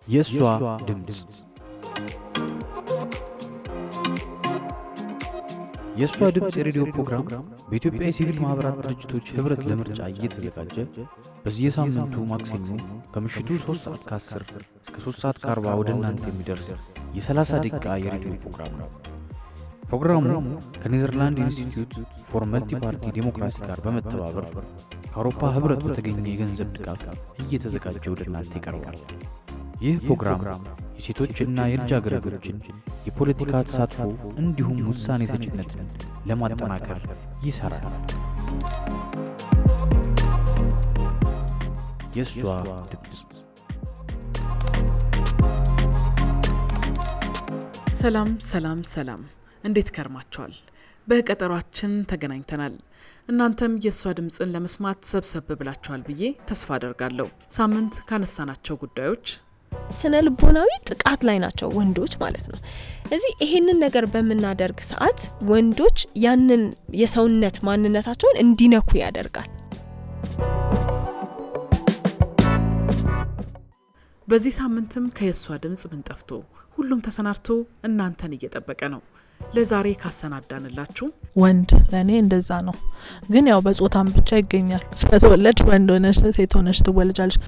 የእሷ ድምፅ የእሷ ድምፅ የሬዲዮ ፕሮግራም በኢትዮጵያ የሲቪል ማኅበራት ድርጅቶች ኅብረት ለምርጫ እየተዘጋጀ በየሳምንቱ ማክሰኞ ከምሽቱ 3 ሰዓት ከ10 እስከ 3 ሰዓት ከ40 ወደ እናንተ የሚደርስ የ30 ደቂቃ የሬዲዮ ፕሮግራም ነው። ፕሮግራሙ ከኔዘርላንድ ኢንስቲትዩት ፎር መልቲ ፓርቲ ዴሞክራሲ ጋር በመተባበር ከአውሮፓ ኅብረት በተገኘ የገንዘብ ድጋፍ እየተዘጋጀ ወደ እናንተ ይቀርባል። ይህ ፕሮግራም የሴቶችና የልጃገረዶችን የፖለቲካ ተሳትፎ እንዲሁም ውሳኔ ሰጭነትን ለማጠናከር ይሠራል። የእሷ ድምፅ ሰላም ሰላም ሰላም፣ እንዴት ከርማችኋል? በቀጠሯችን ተገናኝተናል። እናንተም የእሷ ድምፅን ለመስማት ሰብሰብ ብላችኋል ብዬ ተስፋ አደርጋለሁ። ሳምንት ካነሳናቸው ጉዳዮች ስነ ልቦናዊ ጥቃት ላይ ናቸው ወንዶች ማለት ነው። እዚህ ይሄንን ነገር በምናደርግ ሰዓት ወንዶች ያንን የሰውነት ማንነታቸውን እንዲነኩ ያደርጋል። በዚህ ሳምንትም ከየእሷ ድምፅ ምን ጠፍቶ ሁሉም ተሰናድቶ እናንተን እየጠበቀ ነው። ለዛሬ ካሰናዳንላችሁ ወንድ ለእኔ እንደዛ ነው። ግን ያው በጾታም ብቻ ይገኛል። ስለተወለድሽ ወንድ ሆነሽ ሴት ሆነሽ ትወለጃለሽ።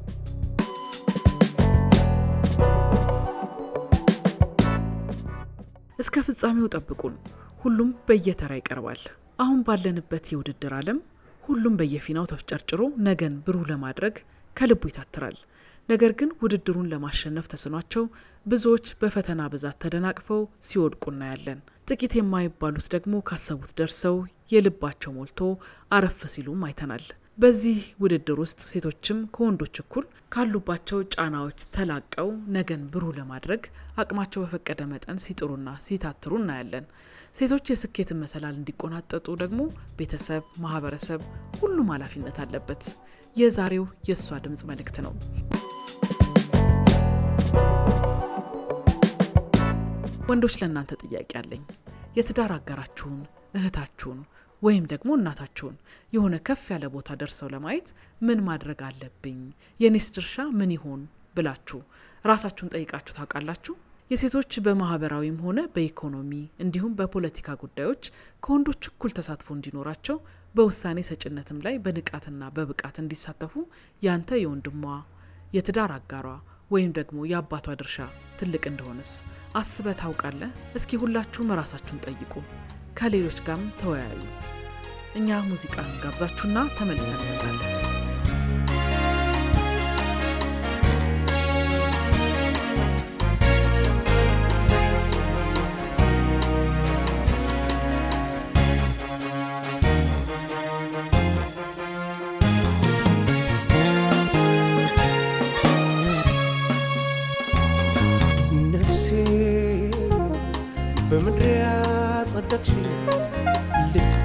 እስከ ፍጻሜው ጠብቁን። ሁሉም በየተራ ይቀርባል። አሁን ባለንበት የውድድር ዓለም ሁሉም በየፊናው ተፍጨርጭሮ ነገን ብሩህ ለማድረግ ከልቡ ይታትራል። ነገር ግን ውድድሩን ለማሸነፍ ተስኗቸው ብዙዎች በፈተና ብዛት ተደናቅፈው ሲወድቁ እናያለን። ጥቂት የማይባሉት ደግሞ ካሰቡት ደርሰው የልባቸው ሞልቶ አረፍ ሲሉም አይተናል። በዚህ ውድድር ውስጥ ሴቶችም ከወንዶች እኩል ካሉባቸው ጫናዎች ተላቀው ነገን ብሩህ ለማድረግ አቅማቸው በፈቀደ መጠን ሲጥሩና ሲታትሩ እናያለን። ሴቶች የስኬትን መሰላል እንዲቆናጠጡ ደግሞ ቤተሰብ፣ ማህበረሰብ፣ ሁሉም ኃላፊነት አለበት። የዛሬው የእሷ ድምፅ መልእክት ነው። ወንዶች ለእናንተ ጥያቄ አለኝ። የትዳር አጋራችሁን፣ እህታችሁን ወይም ደግሞ እናታችሁን የሆነ ከፍ ያለ ቦታ ደርሰው ለማየት ምን ማድረግ አለብኝ፣ የኔስ ድርሻ ምን ይሆን ብላችሁ ራሳችሁን ጠይቃችሁ ታውቃላችሁ? የሴቶች በማህበራዊም ሆነ በኢኮኖሚ እንዲሁም በፖለቲካ ጉዳዮች ከወንዶች እኩል ተሳትፎ እንዲኖራቸው በውሳኔ ሰጭነትም ላይ በንቃትና በብቃት እንዲሳተፉ ያንተ የወንድሟ የትዳር አጋሯ ወይም ደግሞ የአባቷ ድርሻ ትልቅ እንደሆነስ አስበ ታውቃለህ? እስኪ ሁላችሁም ራሳችሁን ጠይቁ፣ ከሌሎች ጋርም ተወያዩ። እኛ ሙዚቃን ጋብዛችሁና ተመልሰን እንመጣለን። ነፍሴ በምድር ያጸደቅሽ ልቤ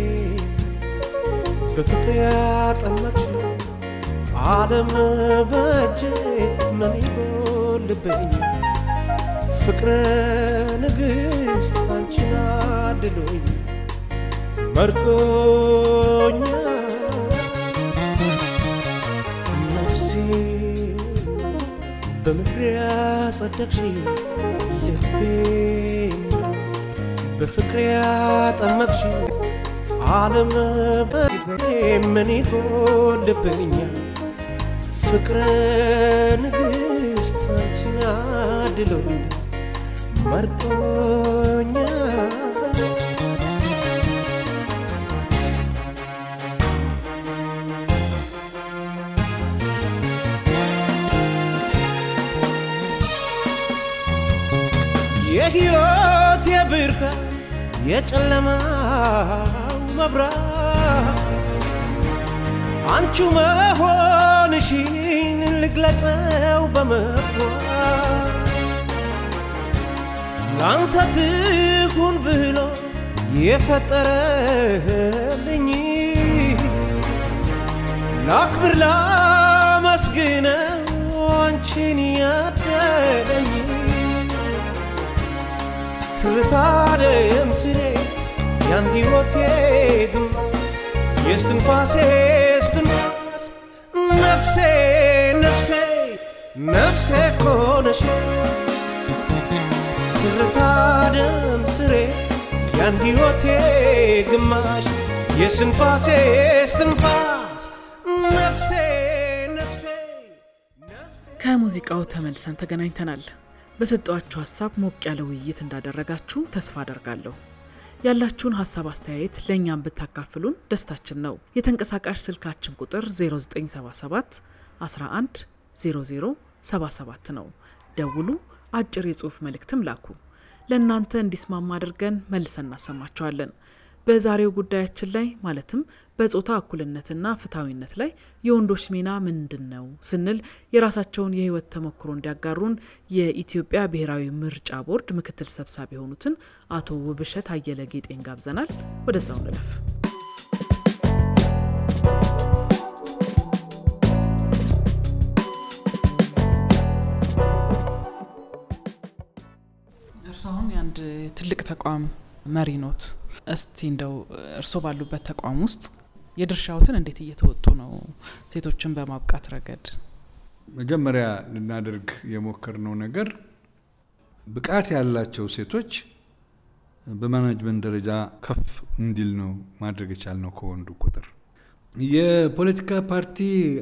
በፍቅር ያጠመቅሽ ዓለም በእጄ ምን ይጎልብኝ ፍቅረ ንግሥት አንቺን አድሎኝ መርጦኛ ነፍሴ በምድር ያጸደቅሽ ልቤን በፍቅር ያጠመቅሽ ዓለም በጊዜ ምን ይጎልብኛል ፍቅረ ንግሥት አንቺን አድሎኝ መርጦኛል የሕይወት የብርሃን የጨለማው መብራት አንቺ መሆንሽን ልግለጸው በመኩራት ላንተ ትሁን ብሎ የፈጠረልኝ ላክብር ላመስግነው አንቺን ያደለኝ ትታደም ስሬ ያንድ ሕይወቴ ግንባር የስትንፋሴ ስትንፋስ ነፍሴ ነፍሴ ነፍሴ ኮነሽ ትርታ ደም ስሬ የአንድ ሕይወቴ ግማሽ የስንፋሴ ስንፋስ ነፍሴ ነፍሴ ከሙዚቃው ተመልሰን ተገናኝተናል። በሰጧችሁ ሀሳብ ሞቅ ያለ ውይይት እንዳደረጋችሁ ተስፋ አደርጋለሁ። ያላችሁን ሀሳብ አስተያየት ለእኛም ብታካፍሉን ደስታችን ነው። የተንቀሳቃሽ ስልካችን ቁጥር 0977 11 00 77 ነው። ደውሉ፣ አጭር የጽሑፍ መልእክትም ላኩ። ለእናንተ እንዲስማማ አድርገን መልሰን እናሰማችኋለን። በዛሬው ጉዳያችን ላይ ማለትም በጾታ እኩልነትና ፍትሐዊነት ላይ የወንዶች ሚና ምንድን ነው ስንል የራሳቸውን የሕይወት ተሞክሮ እንዲያጋሩን የኢትዮጵያ ብሔራዊ ምርጫ ቦርድ ምክትል ሰብሳቢ የሆኑትን አቶ ውብሸት አየለ ጌጤን ጋብዘናል። ወደዛው እንለፍ። እርሱ አሁን የአንድ ትልቅ ተቋም መሪ ኖት። እስቲ እንደው እርስዎ ባሉበት ተቋም ውስጥ የድርሻዎትን እንዴት እየተወጡ ነው? ሴቶችን በማብቃት ረገድ መጀመሪያ ልናደርግ የሞከርነው ነገር ብቃት ያላቸው ሴቶች በማናጅመንት ደረጃ ከፍ እንዲል ነው ማድረግ የቻልነው ከወንዱ ቁጥር። የፖለቲካ ፓርቲ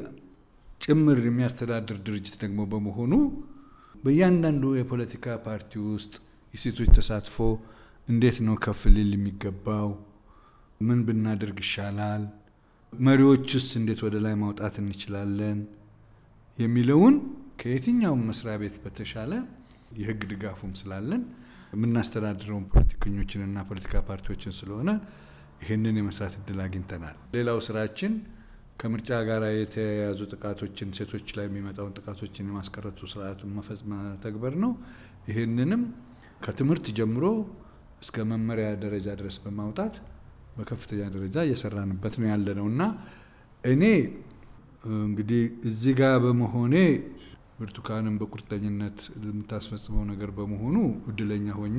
ጭምር የሚያስተዳድር ድርጅት ደግሞ በመሆኑ በእያንዳንዱ የፖለቲካ ፓርቲ ውስጥ የሴቶች ተሳትፎ እንዴት ነው ከፍ ሊል የሚገባው? ምን ብናደርግ ይሻላል? መሪዎችስ እንዴት ወደ ላይ ማውጣት እንችላለን? የሚለውን ከየትኛውም መስሪያ ቤት በተሻለ የሕግ ድጋፉም ስላለን የምናስተዳድረውን ፖለቲከኞችንና ፖለቲካ ፓርቲዎችን ስለሆነ ይህንን የመስራት እድል አግኝተናል። ሌላው ስራችን ከምርጫ ጋር የተያያዙ ጥቃቶችን ሴቶች ላይ የሚመጣውን ጥቃቶችን የማስቀረቱ ስርዓት መፈጽ መተግበር ነው። ይህንንም ከትምህርት ጀምሮ እስከ መመሪያ ደረጃ ድረስ በማውጣት በከፍተኛ ደረጃ እየሰራንበት ነው ያለ ነው እና እኔ እንግዲህ እዚህ ጋር በመሆኔ ብርቱካንም በቁርጠኝነት የምታስፈጽመው ነገር በመሆኑ እድለኛ ሆኜ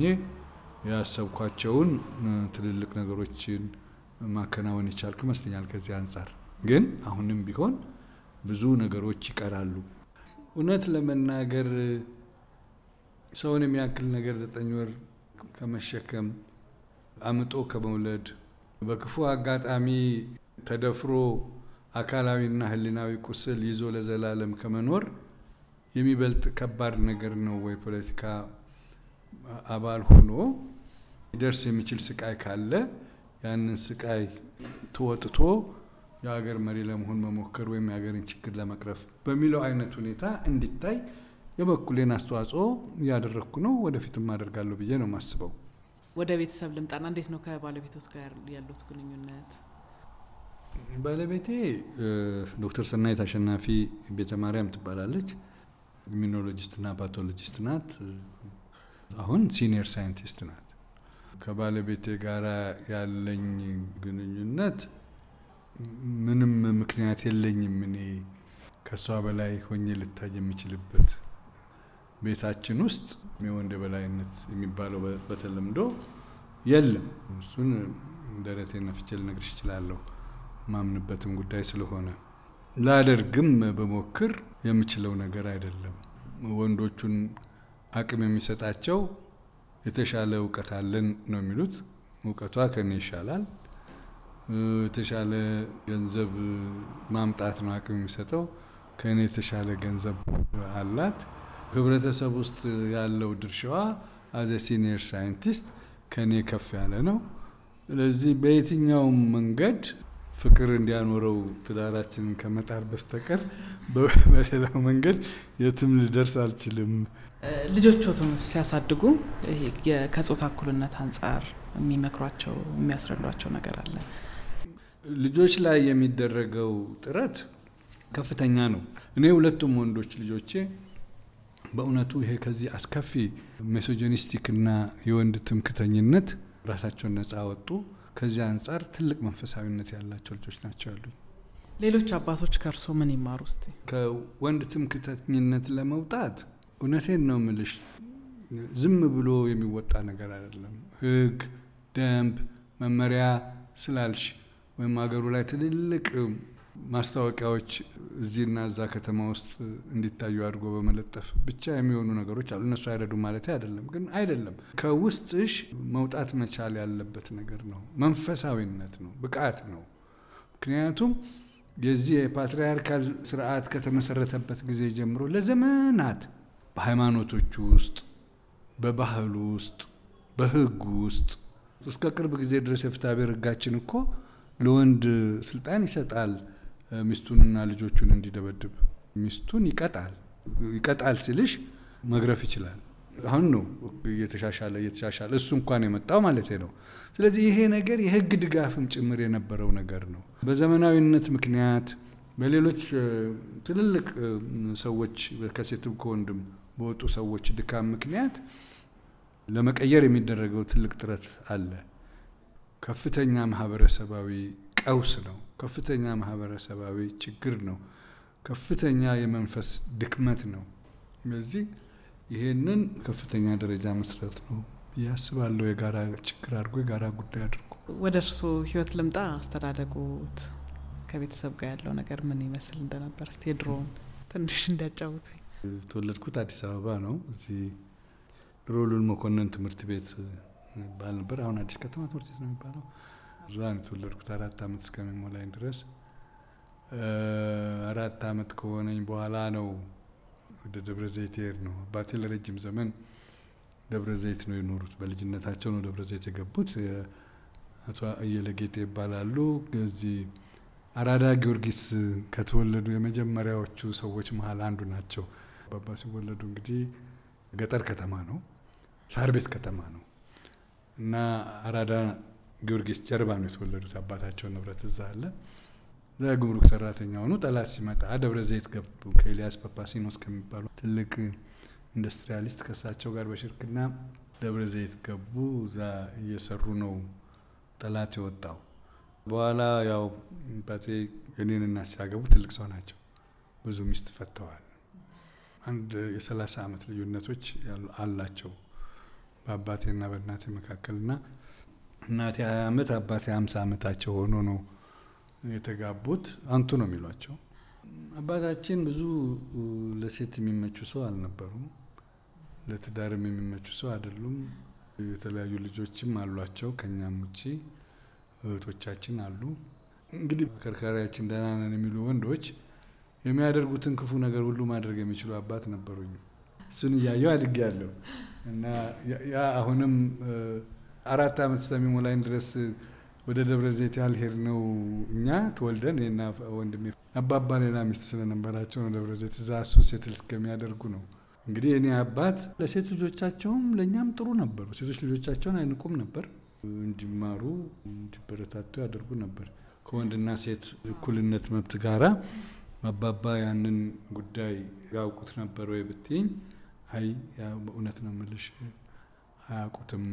ያሰብኳቸውን ትልልቅ ነገሮችን ማከናወን የቻልኩ ይመስለኛል። ከዚህ አንጻር ግን አሁንም ቢሆን ብዙ ነገሮች ይቀራሉ። እውነት ለመናገር ሰውን የሚያክል ነገር ዘጠኝ ወር ከመሸከም አምጦ ከመውለድ በክፉ አጋጣሚ ተደፍሮ አካላዊና ሕሊናዊ ቁስል ይዞ ለዘላለም ከመኖር የሚበልጥ ከባድ ነገር ነው ወይ? ፖለቲካ አባል ሆኖ ሊደርስ የሚችል ስቃይ ካለ ያንን ስቃይ ተወጥቶ የሀገር መሪ ለመሆን መሞከር ወይም የሀገርን ችግር ለመቅረፍ በሚለው አይነት ሁኔታ እንዲታይ የበኩሌን አስተዋጽኦ እያደረግኩ ነው። ወደፊትም አደርጋለሁ ብዬ ነው የማስበው። ወደ ቤተሰብ ልምጣና እንዴት ነው ከባለቤቶት ጋር ያሉት ግንኙነት? ባለቤቴ ዶክተር ሰናይት አሸናፊ ቤተ ማርያም ትባላለች። ኢሚኖሎጂስትና ፓቶሎጂስት ናት። አሁን ሲኒየር ሳይንቲስት ናት። ከባለቤቴ ጋር ያለኝ ግንኙነት ምንም ምክንያት የለኝም እኔ ከእሷ በላይ ሆኜ ልታይ የሚችልበት ቤታችን ውስጥ የወንድ የበላይነት የሚባለው በተለምዶ የለም። እሱን ደረቴን ነፍቼ ልነግርሽ እችላለሁ። ማምንበትም ጉዳይ ስለሆነ ላደርግም በሞክር የምችለው ነገር አይደለም። ወንዶቹን አቅም የሚሰጣቸው የተሻለ እውቀት አለን ነው የሚሉት። እውቀቷ ከኔ ይሻላል። የተሻለ ገንዘብ ማምጣት ነው አቅም የሚሰጠው። ከእኔ የተሻለ ገንዘብ አላት። ህብረተሰብ ውስጥ ያለው ድርሻዋ አዘ ሲኒየር ሳይንቲስት ከእኔ ከፍ ያለ ነው። ስለዚህ በየትኛውም መንገድ ፍቅር እንዲያኖረው ትዳራችንን ከመጣር በስተቀር በሌላው መንገድ የትም ልደርስ አልችልም። ልጆቾትም ሲያሳድጉ ይሄ ከጾታ እኩልነት አንጻር የሚመክሯቸው የሚያስረዷቸው ነገር አለ? ልጆች ላይ የሚደረገው ጥረት ከፍተኛ ነው። እኔ ሁለቱም ወንዶች ልጆቼ በእውነቱ ይሄ ከዚህ አስከፊ ሜሶጂኒስቲክ እና የወንድ ትምክተኝነት ራሳቸውን ነጻ ወጡ። ከዚህ አንጻር ትልቅ መንፈሳዊነት ያላቸው ልጆች ናቸው ያሉኝ። ሌሎች አባቶች ከእርሶ ምን ይማሩ? እስቲ ከወንድ ትምክተኝነት ለመውጣት እውነቴን ነው ምልሽ፣ ዝም ብሎ የሚወጣ ነገር አይደለም። ሕግ፣ ደንብ፣ መመሪያ ስላልሽ ወይም ሀገሩ ላይ ትልልቅ ማስታወቂያዎች እዚህና እዛ ከተማ ውስጥ እንዲታዩ አድርጎ በመለጠፍ ብቻ የሚሆኑ ነገሮች አሉ። እነሱ አይረዱም ማለት አይደለም፣ ግን አይደለም ከውስጥሽ መውጣት መቻል ያለበት ነገር ነው። መንፈሳዊነት ነው፣ ብቃት ነው። ምክንያቱም የዚህ የፓትርያርካል ስርዓት ከተመሰረተበት ጊዜ ጀምሮ ለዘመናት በሃይማኖቶቹ ውስጥ፣ በባህሉ ውስጥ፣ በህጉ ውስጥ እስከ ቅርብ ጊዜ ድረስ የፍትሐብሔር ህጋችን እኮ ለወንድ ስልጣን ይሰጣል ሚስቱንና ልጆቹን እንዲደበድብ ሚስቱን ይቀጣል። ይቀጣል ሲልሽ መግረፍ ይችላል። አሁን ነው እየተሻሻለ እየተሻሻለ እሱ እንኳን የመጣው ማለት ነው። ስለዚህ ይሄ ነገር የህግ ድጋፍም ጭምር የነበረው ነገር ነው። በዘመናዊነት ምክንያት በሌሎች ትልልቅ ሰዎች ከሴትም ከወንድም በወጡ ሰዎች ድካም ምክንያት ለመቀየር የሚደረገው ትልቅ ጥረት አለ። ከፍተኛ ማህበረሰባዊ ቀውስ ነው። ከፍተኛ ማህበረሰባዊ ችግር ነው። ከፍተኛ የመንፈስ ድክመት ነው። ስለዚህ ይሄንን ከፍተኛ ደረጃ መስረት ነው ያስባለሁ። የጋራ ችግር አድርጎ የጋራ ጉዳይ አድርጎ ወደ እርስዎ ህይወት ልምጣ። አስተዳደጉት ከቤተሰብ ጋር ያለው ነገር ምን ይመስል እንደነበር እስቲ የድሮውን ትንሽ እንዲያጫውቱ። የተወለድኩት አዲስ አበባ ነው። እዚህ ድሮ ሉል መኮንን ትምህርት ቤት ይባል ነበር። አሁን አዲስ ከተማ ትምህርት ቤት ነው የሚባለው። እዛ ነው የተወለድኩት አራት አመት እስከሚሞላኝ ድረስ። አራት አመት ከሆነኝ በኋላ ነው ወደ ደብረ ዘይት የሄድ ነው። አባቴ ለረጅም ዘመን ደብረ ዘይት ነው የኖሩት። በልጅነታቸው ነው ደብረ ዘይት የገቡት። አቶ አየለ ጌጤ ይባላሉ። እዚህ አራዳ ጊዮርጊስ ከተወለዱ የመጀመሪያዎቹ ሰዎች መሀል አንዱ ናቸው። አባባ ሲወለዱ እንግዲህ ገጠር ከተማ ነው፣ ሳር ቤት ከተማ ነው እና አራዳ ጊዮርጊስ ጀርባ ነው የተወለዱት። አባታቸው ንብረት እዛ አለ። እዛ ጉምሩክ ሰራተኛ ሆኑ። ጠላት ሲመጣ ደብረ ዘይት ገቡ። ከኤልያስ ጳጳሲኖስ ከሚባሉ ትልቅ ኢንዱስትሪያሊስት ከእሳቸው ጋር በሽርክና ደብረ ዘይት ገቡ። እዛ እየሰሩ ነው ጠላት የወጣው። በኋላ ያው አባቴ እኔን እናት ሲያገቡ ትልቅ ሰው ናቸው። ብዙ ሚስት ፈተዋል። አንድ የሰላሳ አመት ልዩነቶች አላቸው በአባቴና በእናቴ መካከልና እናቴ ሀያ አመት አባቴ ሀምሳ አመታቸው ሆኖ ነው የተጋቡት። አንቱ ነው የሚሏቸው። አባታችን ብዙ ለሴት የሚመቹ ሰው አልነበሩም። ለትዳርም የሚመቹ ሰው አይደሉም። የተለያዩ ልጆችም አሏቸው ከኛም ውጪ እህቶቻችን አሉ። እንግዲህ አከርካሪያችን ደህና ነን የሚሉ ወንዶች የሚያደርጉትን ክፉ ነገር ሁሉ ማድረግ የሚችሉ አባት ነበሩኝ። እሱን እያየው አድጌያለሁ እና ያ አሁንም አራት አመት እስከሚሞላኝ ድረስ ወደ ደብረ ዘይት ያልሄድ ነው እኛ ተወልደን እኔና ወንድሜ አባባ ሌላ ሚስት ስለነበራቸው ነው ደብረ ዘይት እዛ እሱን ሴትል እስከሚያደርጉ ነው። እንግዲህ እኔ አባት ለሴት ልጆቻቸውም ለእኛም ጥሩ ነበሩ። ሴቶች ልጆቻቸውን አይንቁም ነበር። እንዲማሩ እንዲበረታቱ ያደርጉ ነበር። ከወንድና ሴት እኩልነት መብት ጋራ አባባ ያንን ጉዳይ ያውቁት ነበር ወይ ብትይኝ፣ አይ በእውነት ነው የምልሽ አያውቁትም።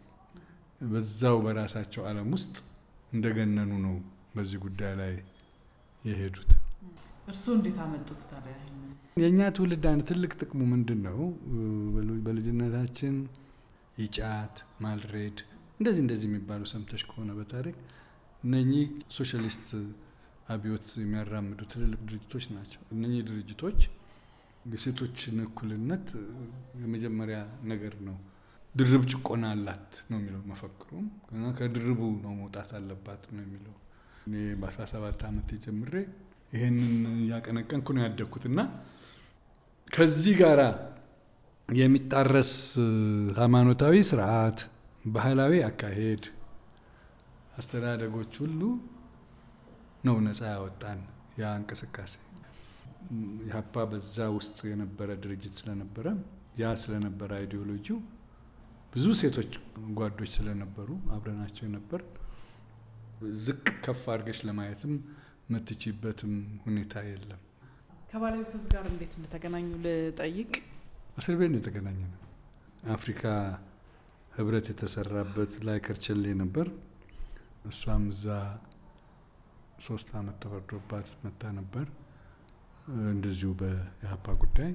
በዛው በራሳቸው ዓለም ውስጥ እንደገነኑ ነው በዚህ ጉዳይ ላይ የሄዱት። እርስዎ እንዴት አመጡት ታዲያ? የእኛ ትውልድ አንድ ትልቅ ጥቅሙ ምንድን ነው? በልጅነታችን ይጫት፣ ማልሬድ እንደዚህ እንደዚህ የሚባሉ ሰምተሽ ከሆነ በታሪክ እነኚህ ሶሻሊስት አብዮት የሚያራምዱ ትልልቅ ድርጅቶች ናቸው። እነኚህ ድርጅቶች የሴቶችን እኩልነት የመጀመሪያ ነገር ነው። ድርብ ጭቆና አላት ነው የሚለው መፈክሩም እና ከድርቡ ነው መውጣት አለባት ነው የሚለው። እኔ በ17 ዓመት ጀምሬ ይህንን እያቀነቀንኩ ነው ያደግኩት እና ከዚህ ጋራ የሚጣረስ ሃይማኖታዊ ስርዓት፣ ባህላዊ አካሄድ፣ አስተዳደጎች ሁሉ ነው ነፃ ያወጣን ያ እንቅስቃሴ። ኢህአፓ በዛ ውስጥ የነበረ ድርጅት ስለነበረ ያ ስለነበረ አይዲዮሎጂው ብዙ ሴቶች ጓዶች ስለነበሩ አብረናቸው የነበር ዝቅ ከፍ አድርገሽ ለማየትም የምትችይበትም ሁኔታ የለም። ከባለቤቶት ጋር እንዴት እንደተገናኙ ልጠይቅ። እስር ቤት ነው የተገናኘ ነው። አፍሪካ ህብረት የተሰራበት ላይ ከርቸሌ ነበር። እሷም እዛ ሶስት አመት ተፈርዶባት መታ ነበር እንደዚሁ በኢህአፓ ጉዳይ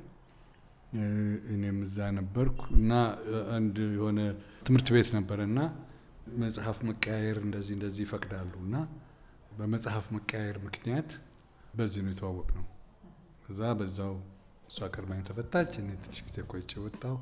እኔም እዛ ነበርኩ እና አንድ የሆነ ትምህርት ቤት ነበረ እና መጽሐፍ መቀያየር እንደዚህ እንደዚህ ይፈቅዳሉ እና በመጽሐፍ መቀያየር ምክንያት በዚህ ነው የተዋወቅ ነው። እዛ በዛው እሷ ቀድማኝ ተፈታች። እኔ ትንሽ ጊዜ ቆይቼ ወጣሁ።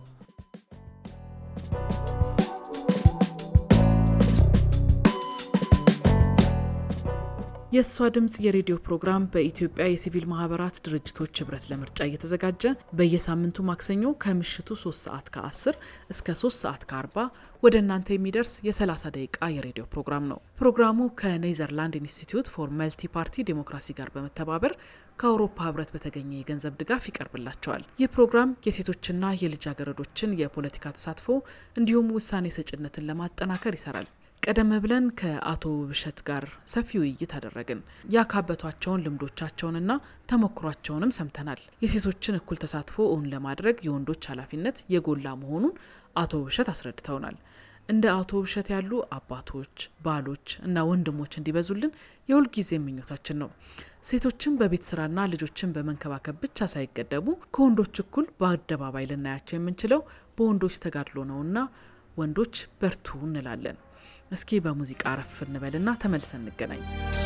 የእሷ ድምፅ የሬዲዮ ፕሮግራም በኢትዮጵያ የሲቪል ማህበራት ድርጅቶች ህብረት ለምርጫ እየተዘጋጀ በየሳምንቱ ማክሰኞ ከምሽቱ 3 ሰዓት ከ10 እስከ 3 ሰዓት ከ40 ወደ እናንተ የሚደርስ የ30 ደቂቃ የሬዲዮ ፕሮግራም ነው። ፕሮግራሙ ከኔዘርላንድ ኢንስቲትዩት ፎር መልቲ ፓርቲ ዴሞክራሲ ጋር በመተባበር ከአውሮፓ ህብረት በተገኘ የገንዘብ ድጋፍ ይቀርብላቸዋል። ይህ ፕሮግራም የሴቶችና የልጃገረዶችን የፖለቲካ ተሳትፎ እንዲሁም ውሳኔ ሰጭነትን ለማጠናከር ይሰራል። ቀደም ብለን ከአቶ ውብሸት ጋር ሰፊ ውይይት አደረግን። ያካበቷቸውን ልምዶቻቸውንና ተሞክሯቸውንም ሰምተናል። የሴቶችን እኩል ተሳትፎ እውን ለማድረግ የወንዶች ኃላፊነት የጎላ መሆኑን አቶ ውብሸት አስረድተውናል። እንደ አቶ ውብሸት ያሉ አባቶች፣ ባሎች እና ወንድሞች እንዲበዙልን የሁልጊዜ ምኞታችን ነው። ሴቶችን በቤት ስራና ልጆችን በመንከባከብ ብቻ ሳይገደቡ ከወንዶች እኩል በአደባባይ ልናያቸው የምንችለው በወንዶች ተጋድሎ ነውና ወንዶች በርቱ እንላለን። እስኪ በሙዚቃ አረፍ እንበልና ተመልሰን እንገናኝ።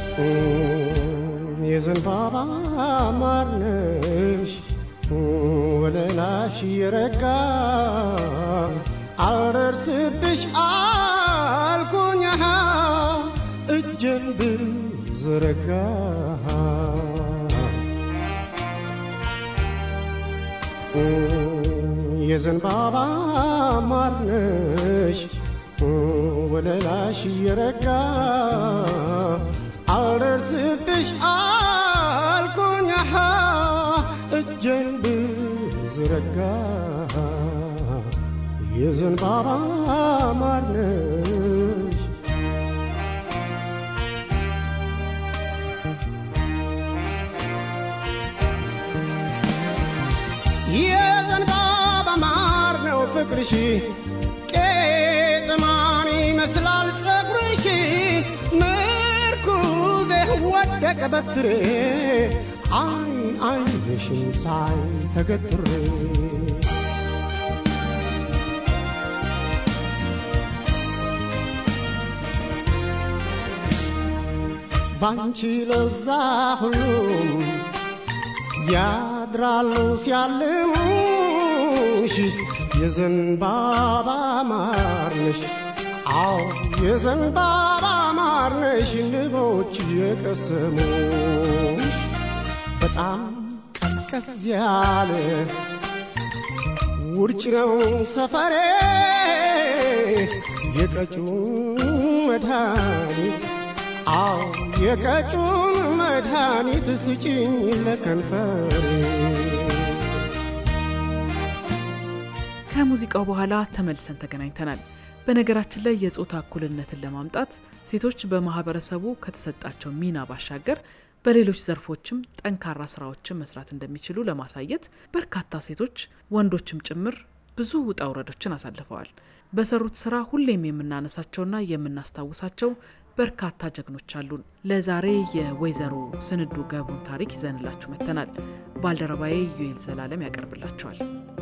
የዘንባባ ማርነሽ ወለላሽ የረጋ አልደርስብሽ አልኩኝ እጄን ብዘረጋ የዘንባባ ማርነሽ ወለላሽ የረጋ አልደርስብሽ አልኩኝ እጄን ብዘረጋ የዘንባባ ማርነሽ የዘንባባ ማር ነው ፍቅርሽ ቄጥማን ይመስላል ጸጉርሽ ምርኩዜ ወደቀ በትሬ አይን አይንሽን ሳይ ተገትሬ ባንቺ ለዛ ሁሉም ያድራሉ ሲያልሙሽ የዘንባባ ማርነሽ አዎ የዘንባባ ማርነሽ ንቦች የቀሰሙሽ በጣም ቀዝቀዝ ያለ ውርጭ ነው ሰፈሬ የቀጩን መድኃኒት አዎ የቀጩን መድኃኒት ስጭኝ ለከንፈሬ ከሙዚቃው በኋላ ተመልሰን ተገናኝተናል። በነገራችን ላይ የጾታ እኩልነትን ለማምጣት ሴቶች በማህበረሰቡ ከተሰጣቸው ሚና ባሻገር በሌሎች ዘርፎችም ጠንካራ ስራዎችን መስራት እንደሚችሉ ለማሳየት በርካታ ሴቶች ወንዶችም ጭምር ብዙ ውጣ ውረዶችን አሳልፈዋል። በሰሩት ስራ ሁሌም የምናነሳቸውና የምናስታውሳቸው በርካታ ጀግኖች አሉን። ለዛሬ የወይዘሮ ስንዱ ገብሩን ታሪክ ይዘንላችሁ መጥተናል። ባልደረባዬ ዩኤል ዘላለም ያቀርብላቸዋል።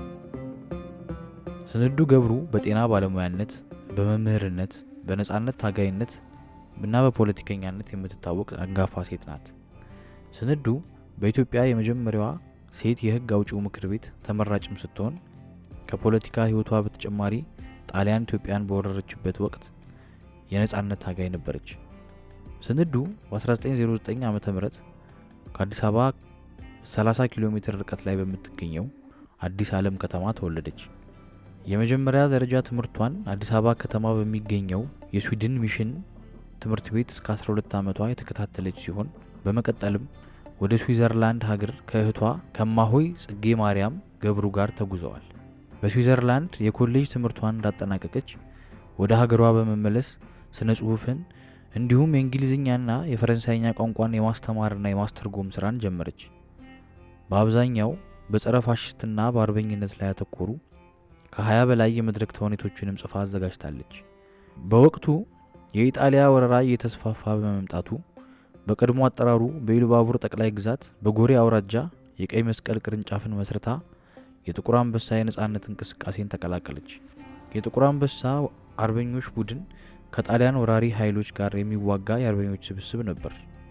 ስንዱ ገብሩ በጤና ባለሙያነት፣ በመምህርነት፣ በነጻነት ታጋይነት እና በፖለቲከኛነት የምትታወቅ አንጋፋ ሴት ናት። ስንዱ በኢትዮጵያ የመጀመሪያዋ ሴት የህግ አውጪው ምክር ቤት ተመራጭም ስትሆን ከፖለቲካ ህይወቷ በተጨማሪ ጣሊያን ኢትዮጵያን በወረረችበት ወቅት የነጻነት ታጋይ ነበረች። ስንዱ በ1909 ዓ ም ከአዲስ አበባ 30 ኪሎ ሜትር ርቀት ላይ በምትገኘው አዲስ ዓለም ከተማ ተወለደች። የመጀመሪያ ደረጃ ትምህርቷን አዲስ አበባ ከተማ በሚገኘው የስዊድን ሚሽን ትምህርት ቤት እስከ 12 ዓመቷ የተከታተለች ሲሆን በመቀጠልም ወደ ስዊዘርላንድ ሀገር ከእህቷ ከማሆይ ጽጌ ማርያም ገብሩ ጋር ተጉዘዋል። በስዊዘርላንድ የኮሌጅ ትምህርቷን እንዳጠናቀቀች ወደ ሀገሯ በመመለስ ስነ ጽሁፍን እንዲሁም የእንግሊዝኛና የፈረንሳይኛ ቋንቋን የማስተማርና የማስተርጎም ስራን ጀመረች። በአብዛኛው በጸረ ፋሽስትና በአርበኝነት ላይ ያተኮሩ ከ20 በላይ የመድረክ ተውኔቶችንም ጽፋ አዘጋጅታለች። በወቅቱ የኢጣሊያ ወረራ እየተስፋፋ በመምጣቱ በቀድሞ አጠራሩ በኢሉባቡር ጠቅላይ ግዛት በጎሬ አውራጃ የቀይ መስቀል ቅርንጫፍን መስርታ የጥቁር አንበሳ የነጻነት እንቅስቃሴን ተቀላቀለች። የጥቁር አንበሳ አርበኞች ቡድን ከጣሊያን ወራሪ ኃይሎች ጋር የሚዋጋ የአርበኞች ስብስብ ነበር።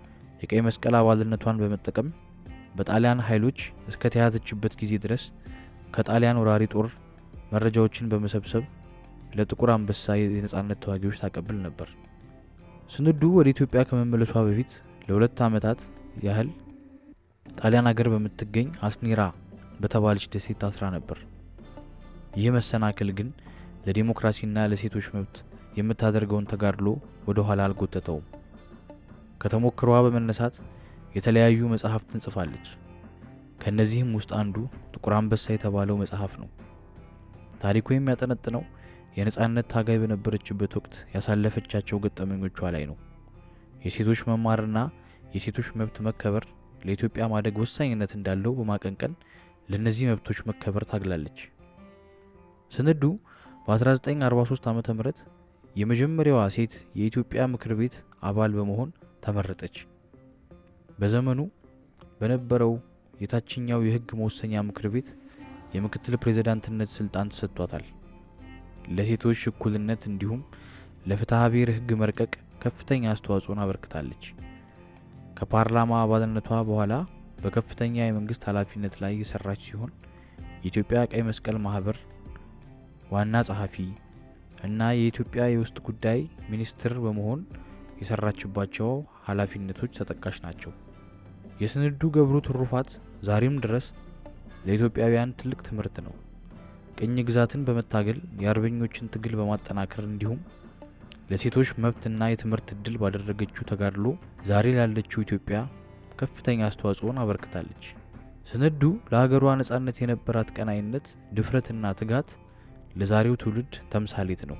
የቀይ መስቀል አባልነቷን በመጠቀም በጣሊያን ኃይሎች እስከ ተያዘችበት ጊዜ ድረስ ከጣሊያን ወራሪ ጦር መረጃዎችን በመሰብሰብ ለጥቁር አንበሳ የነጻነት ተዋጊዎች ታቀብል ነበር። ስንዱ ወደ ኢትዮጵያ ከመመለሷ በፊት ለሁለት ዓመታት ያህል ጣሊያን ሀገር በምትገኝ አስኒራ በተባለች ደሴት ታስራ ነበር። ይህ መሰናክል ግን ለዲሞክራሲና ለሴቶች መብት የምታደርገውን ተጋድሎ ወደ ኋላ አልጎተተውም። ከተሞክሯ በመነሳት የተለያዩ መጽሐፍትን ጽፋለች። ከእነዚህም ውስጥ አንዱ ጥቁር አንበሳ የተባለው መጽሐፍ ነው። ታሪኩ የሚያጠነጥነው የነጻነት ታጋይ በነበረችበት ወቅት ያሳለፈቻቸው ገጠመኞቿ ላይ ነው። የሴቶች መማርና የሴቶች መብት መከበር ለኢትዮጵያ ማደግ ወሳኝነት እንዳለው በማቀንቀን ለእነዚህ መብቶች መከበር ታግላለች። ስንዱ በ1943 ዓ ም የመጀመሪያዋ ሴት የኢትዮጵያ ምክር ቤት አባል በመሆን ተመረጠች። በዘመኑ በነበረው የታችኛው የሕግ መወሰኛ ምክር ቤት የምክትል ፕሬዝዳንትነት ስልጣን ተሰጥቷታል። ለሴቶች እኩልነት እንዲሁም ለፍትሐ ብሔር ሕግ መርቀቅ ከፍተኛ አስተዋጽኦን አበርክታለች። ከፓርላማ አባልነቷ በኋላ በከፍተኛ የመንግስት ኃላፊነት ላይ የሰራች ሲሆን የኢትዮጵያ ቀይ መስቀል ማህበር ዋና ጸሐፊ እና የኢትዮጵያ የውስጥ ጉዳይ ሚኒስትር በመሆን የሰራችባቸው ኃላፊነቶች ተጠቃሽ ናቸው። የስንዱ ገብሩ ትሩፋት ዛሬም ድረስ ለኢትዮጵያውያን ትልቅ ትምህርት ነው። ቅኝ ግዛትን በመታገል የአርበኞችን ትግል በማጠናከር እንዲሁም ለሴቶች መብትና የትምህርት እድል ባደረገችው ተጋድሎ ዛሬ ላለችው ኢትዮጵያ ከፍተኛ አስተዋጽኦን አበርክታለች። ስንዱ ለሀገሯ ነጻነት የነበራት ቀናይነት፣ ድፍረትና ትጋት ለዛሬው ትውልድ ተምሳሌት ነው።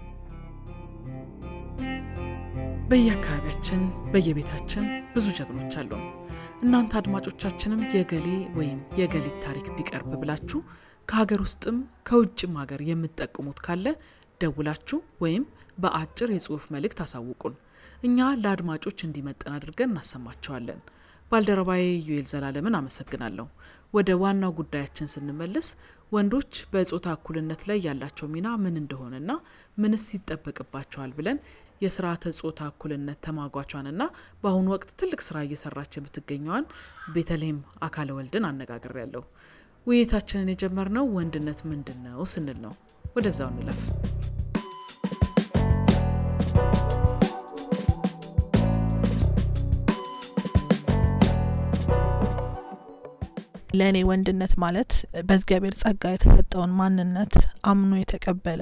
በየአካባቢያችን በየቤታችን ብዙ ጀግኖች አሉን። እናንተ አድማጮቻችንም የገሌ ወይም የገሊት ታሪክ ቢቀርብ ብላችሁ ከሀገር ውስጥም ከውጭም ሀገር የምትጠቅሙት ካለ ደውላችሁ ወይም በአጭር የጽሁፍ መልእክት አሳውቁን። እኛ ለአድማጮች እንዲመጥን አድርገን እናሰማቸዋለን። ባልደረባዬ ዩኤል ዘላለምን አመሰግናለሁ። ወደ ዋናው ጉዳያችን ስንመልስ ወንዶች በጾታ እኩልነት ላይ ያላቸው ሚና ምን እንደሆነና ምንስ ይጠበቅባቸዋል ብለን የስርዓተ ጾታ እኩልነት ተሟጓቿንና በአሁኑ ወቅት ትልቅ ስራ እየሰራች የምትገኘዋን ቤተልሔም አካለ ወልድን አነጋግሬ ያለሁ። ውይይታችንን የጀመርነው ወንድነት ምንድን ነው ስንል ነው። ወደዛው እንለፍ። ለእኔ ወንድነት ማለት በእግዚአብሔር ጸጋ የተሰጠውን ማንነት አምኖ የተቀበለ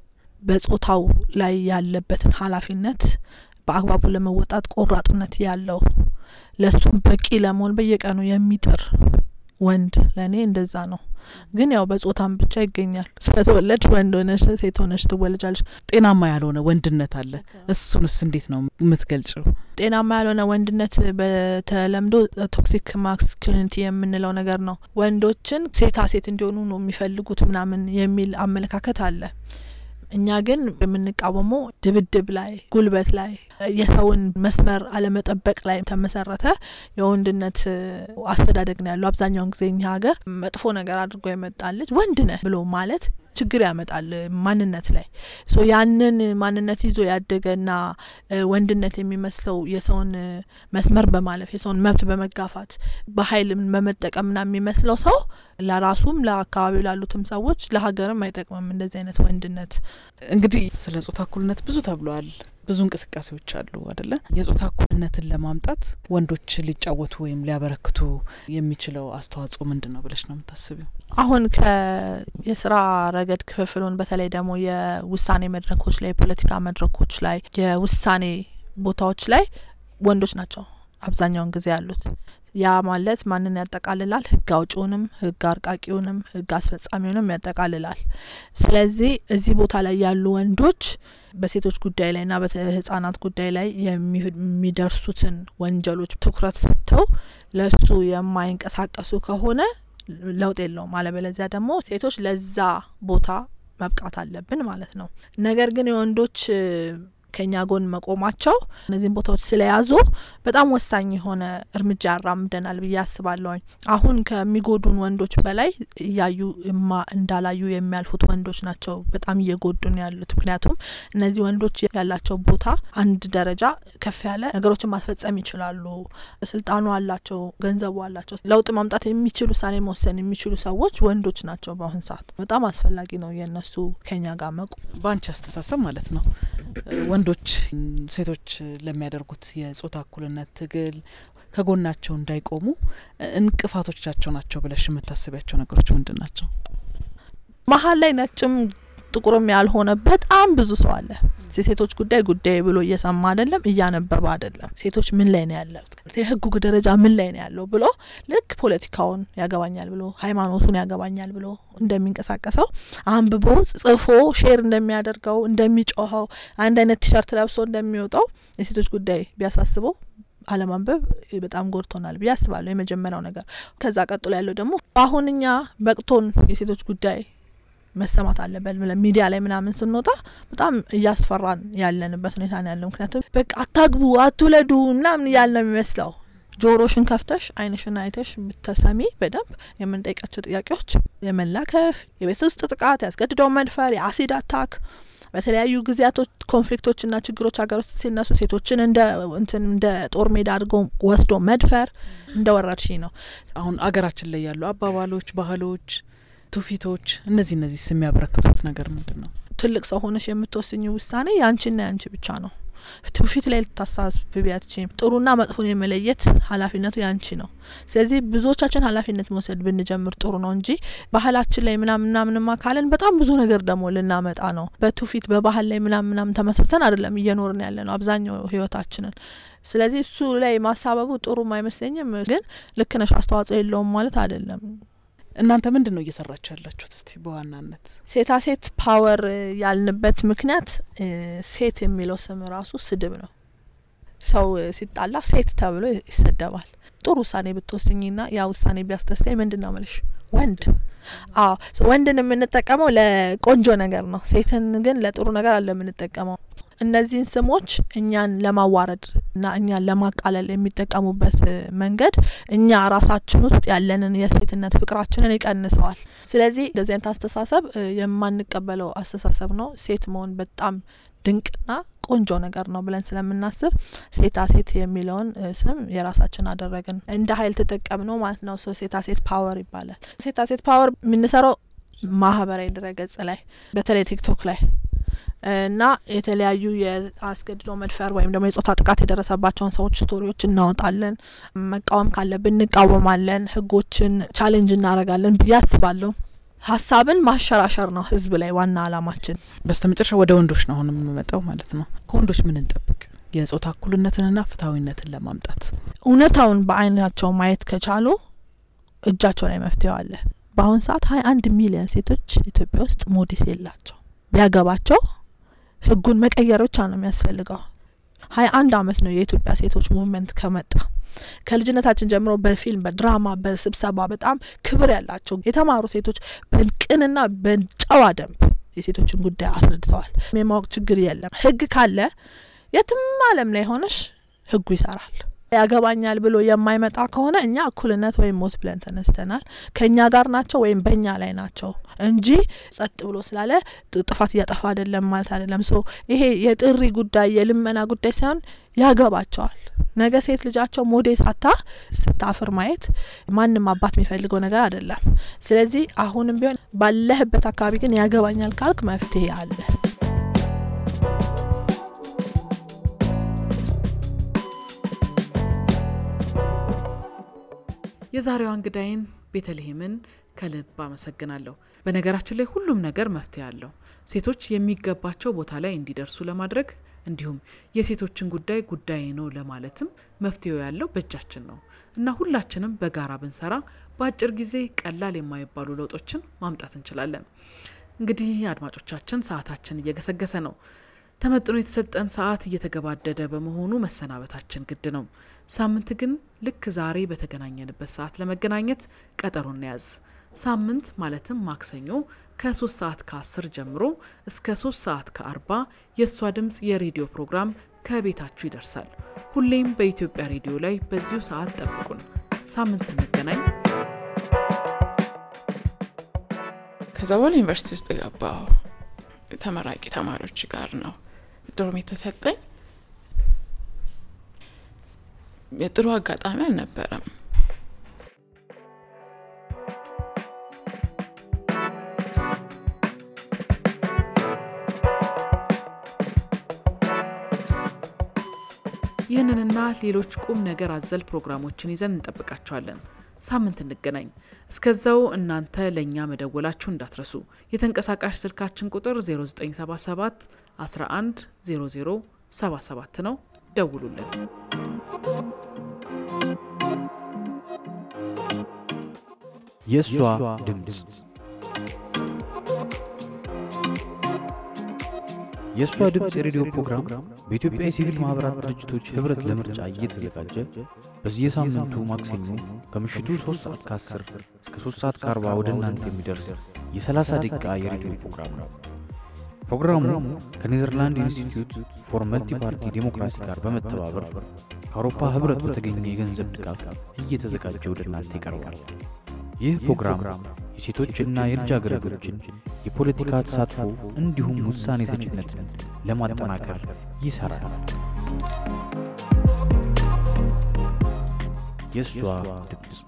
በጾታው ላይ ያለበትን ኃላፊነት በአግባቡ ለመወጣት ቆራጥነት ያለው ለሱም በቂ ለመሆን በየቀኑ የሚጥር ወንድ ለእኔ እንደዛ ነው። ግን ያው በጾታም ብቻ ይገኛል። ስለተወለድ ወንድ ሆነሽ ሴት ሆነሽ ትወለጃለሽ። ጤናማ ያልሆነ ወንድነት አለ። እሱንስ እንዴት ነው የምትገልጭው? ጤናማ ያልሆነ ወንድነት በተለምዶ ቶክሲክ ማስኩሊኒቲ የምንለው ነገር ነው። ወንዶችን ሴታ ሴት እንዲሆኑ ነው የሚፈልጉት ምናምን የሚል አመለካከት አለ። እኛ ግን የምንቃወመው ድብድብ ላይ፣ ጉልበት ላይ፣ የሰውን መስመር አለመጠበቅ ላይ ተመሰረተ የወንድነት አስተዳደግ ነው ያለው። አብዛኛውን ጊዜ እኛ ሀገር መጥፎ ነገር አድርጎ የመጣ ልጅ ወንድ ነህ ብሎ ማለት ችግር ያመጣል ማንነት ላይ ሶ ያንን ማንነት ይዞ ያደገና ወንድነት የሚመስለው የሰውን መስመር በማለፍ የሰውን መብት በመጋፋት በኃይል በመጠቀምና የሚመስለው ሰው ለራሱም ለአካባቢው ላሉትም ሰዎች ለሀገርም አይጠቅምም። እንደዚህ አይነት ወንድነት እንግዲህ ስለ ጾታ እኩልነት ብዙ ተብሏል። ብዙ እንቅስቃሴዎች አሉ አደለ? የጾታ እኩልነትን ለማምጣት ወንዶች ሊጫወቱ ወይም ሊያበረክቱ የሚችለው አስተዋጽኦ ምንድን ነው ብለሽ ነው የምታስቢው? አሁን ከየስራ ረገድ ክፍፍሉን በተለይ ደግሞ የውሳኔ መድረኮች ላይ የፖለቲካ መድረኮች ላይ የውሳኔ ቦታዎች ላይ ወንዶች ናቸው አብዛኛውን ጊዜ ያሉት። ያ ማለት ማንን ያጠቃልላል? ህግ አውጪውንም፣ ህግ አርቃቂውንም፣ ህግ አስፈጻሚውንም ያጠቃልላል። ስለዚህ እዚህ ቦታ ላይ ያሉ ወንዶች በሴቶች ጉዳይ ላይና በህጻናት ጉዳይ ላይ የሚደርሱትን ወንጀሎች ትኩረት ሰጥተው ለሱ የማይንቀሳቀሱ ከሆነ ለውጥ የለውም። አለበለዚያ ደግሞ ሴቶች ለዛ ቦታ መብቃት አለብን ማለት ነው። ነገር ግን የወንዶች ከኛ ጎን መቆማቸው እነዚህን ቦታዎች ስለያዙ በጣም ወሳኝ የሆነ እርምጃ ያራምደናል ብዬ አስባለሁኝ። አሁን ከሚጎዱን ወንዶች በላይ እያዩ እማ እንዳላዩ የሚያልፉት ወንዶች ናቸው በጣም እየጎዱን ያሉት። ምክንያቱም እነዚህ ወንዶች ያላቸው ቦታ አንድ ደረጃ ከፍ ያለ ነገሮችን ማስፈጸም ይችላሉ። ስልጣኑ አላቸው፣ ገንዘቡ አላቸው። ለውጥ ማምጣት የሚችሉ ውሳኔ መወሰን የሚችሉ ሰዎች ወንዶች ናቸው። በአሁን ሰዓት በጣም አስፈላጊ ነው የእነሱ ከኛ ጋር መቆም። በአንቺ አስተሳሰብ ማለት ነው ወንዶች ሴቶች ለሚያደርጉት የጾታ እኩልነት ትግል ከጎናቸው እንዳይቆሙ እንቅፋቶቻቸው ናቸው ብለሽ የምታስቢያቸው ነገሮች ምንድን ናቸው? መሀል ላይ ነጭም ጥቁርም ያልሆነ በጣም ብዙ ሰው አለ። የሴቶች ጉዳይ ጉዳይ ብሎ እየሰማ አይደለም፣ እያነበበ አይደለም። ሴቶች ምን ላይ ነው ያለት፣ የህጉ ደረጃ ምን ላይ ነው ያለው ብሎ ልክ ፖለቲካውን ያገባኛል ብሎ ሃይማኖቱን ያገባኛል ብሎ እንደሚንቀሳቀሰው አንብቦ ጽፎ ሼር እንደሚያደርገው እንደሚጮኸው አንድ አይነት ቲሸርት ለብሶ እንደሚወጣው የሴቶች ጉዳይ ቢያሳስበው አለማንበብ በጣም ጎድቶናል ብዬ አስባለሁ። የመጀመሪያው ነገር። ከዛ ቀጥሎ ያለው ደግሞ አሁን እኛ በቅቶን የሴቶች ጉዳይ መሰማት አለበት ብለን ሚዲያ ላይ ምናምን ስንወጣ በጣም እያስፈራን ያለንበት ሁኔታ ነው ያለው። ምክንያቱም በቃ አታግቡ፣ አትውለዱ ምናምን እያለ ነው የሚመስለው። ጆሮሽን ከፍተሽ አይንሽን አይተሽ ብትሰሚ በደንብ የምንጠይቃቸው ጥያቄዎች የመላከፍ፣ የቤት ውስጥ ጥቃት፣ ያስገድደው መድፈር፣ የአሲድ አታክ በተለያዩ ጊዜያቶች ኮንፍሊክቶችና ችግሮች ሀገሮች ሲነሱ ሴቶችን እንደ እንትን እንደ ጦር ሜዳ አድርጎ ወስዶ መድፈር እንደ ወረርሽኝ ነው። አሁን አገራችን ላይ ያሉ አባባሎች፣ ባህሎች፣ ትውፊቶች እነዚህ እነዚህ የሚያበረክቱት ነገር ምንድን ነው? ትልቅ ሰው ሆነሽ የምትወስኙ ውሳኔ ያንቺና ያንቺ ብቻ ነው። ትውፊት ላይ ልታሳስቢ አትችይም። ጥሩና መጥፎን የመለየት ኃላፊነቱ ያንቺ ነው። ስለዚህ ብዙዎቻችን ኃላፊነት መውሰድ ብንጀምር ጥሩ ነው እንጂ ባህላችን ላይ ምናምን ምናምንማ ካለን በጣም ብዙ ነገር ደግሞ ልናመጣ ነው። በትውፊት በባህል ላይ ምናምን ምናምን ተመስርተን አይደለም እየኖርን ያለ ነው አብዛኛው ህይወታችንን። ስለዚህ እሱ ላይ ማሳበቡ ጥሩም አይመስለኝም። ግን ልክ ነሽ፣ አስተዋጽኦ የለውም ማለት አይደለም። እናንተ ምንድን ነው እየሰራችሁ ያላችሁት? እስቲ በዋናነት ሴታ ሴት ፓወር ያልንበት ምክንያት ሴት የሚለው ስም ራሱ ስድብ ነው። ሰው ሲጣላ ሴት ተብሎ ይሰደባል። ጥሩ ውሳኔ ብትወስኝና ያ ውሳኔ ቢያስደስተኝ ምንድን ነው ምልሽ ወንድ አዎ ወንድን የምንጠቀመው ለቆንጆ ነገር ነው። ሴትን ግን ለጥሩ ነገር አለ የምንጠቀመው። እነዚህን ስሞች እኛን ለማዋረድ እና እኛን ለማቃለል የሚጠቀሙበት መንገድ እኛ ራሳችን ውስጥ ያለንን የሴትነት ፍቅራችንን ይቀንሰዋል። ስለዚህ እንደዚህ አይነት አስተሳሰብ የማንቀበለው አስተሳሰብ ነው። ሴት መሆን በጣም ድንቅና ቆንጆ ነገር ነው ብለን ስለምናስብ ሴታ ሴት የሚለውን ስም የራሳችን አደረግን። እንደ ኃይል ተጠቀም ነው ማለት ነው። ሰው ሴታ ሴት ፓወር ይባላል። ሴታ ሴት ፓወር የምንሰራው ማህበራዊ ድረገጽ ላይ በተለይ ቲክቶክ ላይ እና የተለያዩ የአስገድዶ መድፈር ወይም ደግሞ የጾታ ጥቃት የደረሰባቸውን ሰዎች ስቶሪዎች እናወጣለን። መቃወም ካለብን እንቃወማለን። ህጎችን ቻሌንጅ እናደርጋለን ብዬ አስባለሁ። ሀሳብን ማሸራሸር ነው ህዝብ ላይ ዋና አላማችን። በስተ መጨረሻ ወደ ወንዶች ነው አሁን የምመጣው ማለት ነው። ከወንዶች ምን እንጠብቅ? የጾታ እኩልነትንና ፍትሐዊነትን ለማምጣት እውነታውን በአይናቸው ማየት ከቻሉ እጃቸው ላይ መፍትሄው አለ። በአሁን ሰዓት ሀያ አንድ ሚሊዮን ሴቶች ኢትዮጵያ ውስጥ ሞዴስ የላቸው። ቢያገባቸው ህጉን መቀየር ብቻ ነው የሚያስፈልገው። ሀያ አንድ አመት ነው የኢትዮጵያ ሴቶች ሙቭመንት ከመጣ ከልጅነታችን ጀምሮ በፊልም በድራማ በስብሰባ በጣም ክብር ያላቸው የተማሩ ሴቶች በቅንና በጨዋ ደንብ የሴቶችን ጉዳይ አስረድተዋል። የማወቅ ችግር የለም። ህግ ካለ የትም አለም ላይ ሆነሽ ህጉ ይሰራል። ያገባኛል ብሎ የማይመጣ ከሆነ እኛ እኩልነት ወይም ሞት ብለን ተነስተናል። ከእኛ ጋር ናቸው ወይም በእኛ ላይ ናቸው እንጂ ጸጥ ብሎ ስላለ ጥፋት እያጠፋ አይደለም ማለት አይደለም። ሶ ይሄ የጥሪ ጉዳይ የልመና ጉዳይ ሳይሆን ያገባቸዋል። ነገ ሴት ልጃቸው ሞዴስ አታ ስታፍር ማየት ማንም አባት የሚፈልገው ነገር አይደለም። ስለዚህ አሁንም ቢሆን ባለህበት አካባቢ ግን ያገባኛል ካልክ መፍትሄ አለ። የዛሬዋ እንግዳይን ቤተልሔምን ከልብ አመሰግናለሁ። በነገራችን ላይ ሁሉም ነገር መፍትሄ አለው። ሴቶች የሚገባቸው ቦታ ላይ እንዲደርሱ ለማድረግ እንዲሁም የሴቶችን ጉዳይ ጉዳይ ነው ለማለትም መፍትሄው ያለው በእጃችን ነው እና ሁላችንም በጋራ ብንሰራ በአጭር ጊዜ ቀላል የማይባሉ ለውጦችን ማምጣት እንችላለን። እንግዲህ አድማጮቻችን፣ ሰዓታችን እየገሰገሰ ነው። ተመጥኖ የተሰጠን ሰዓት እየተገባደደ በመሆኑ መሰናበታችን ግድ ነው። ሳምንት ግን ልክ ዛሬ በተገናኘንበት ሰዓት ለመገናኘት ቀጠሮ እንያዝ። ሳምንት ማለትም ማክሰኞ ከ3 ሰዓት ከ10 ጀምሮ እስከ 3 ሰዓት ከ40 የእሷ ድምፅ የሬዲዮ ፕሮግራም ከቤታችሁ ይደርሳል። ሁሌም በኢትዮጵያ ሬዲዮ ላይ በዚሁ ሰዓት ጠብቁን። ሳምንት ስንገናኝ ከዛ በኋላ ዩኒቨርሲቲ ውስጥ የገባው ተመራቂ ተማሪዎች ጋር ነው ዶርም የተሰጠኝ። የጥሩ አጋጣሚ አልነበረም። ይህንንና ሌሎች ቁም ነገር አዘል ፕሮግራሞችን ይዘን እንጠብቃችኋለን። ሳምንት እንገናኝ። እስከዛው እናንተ ለእኛ መደወላችሁ እንዳትረሱ። የተንቀሳቃሽ ስልካችን ቁጥር 0977 11 00 77 ነው። ደውሉልን። የእሷ ድምፅ የእሷ ድምፅ የሬዲዮ ፕሮግራም በኢትዮጵያ የሲቪል ማኅበራት ድርጅቶች ኅብረት ለምርጫ እየተዘጋጀ በየሳምንቱ ማክሰኞ ከምሽቱ 3 ሰዓት ከ10 እስከ 3 ሰዓት ከ40 ወደ እናንተ የሚደርስ የ30 ደቂቃ የሬዲዮ ፕሮግራም ነው። ፕሮግራሙ ከኔዘርላንድ ኢንስቲትዩት ፎር መልቲ ፓርቲ ዴሞክራሲ ጋር በመተባበር ከአውሮፓ ኅብረት በተገኘ የገንዘብ ድጋፍ እየተዘጋጀ ወደ እናንተ ይቀርባል። ይህ ፕሮግራም የሴቶችና የልጃገረዶችን የፖለቲካ ተሳትፎ እንዲሁም ውሳኔ ሰጭነትን ለማጠናከር ይሠራል። የእሷ ድምፅ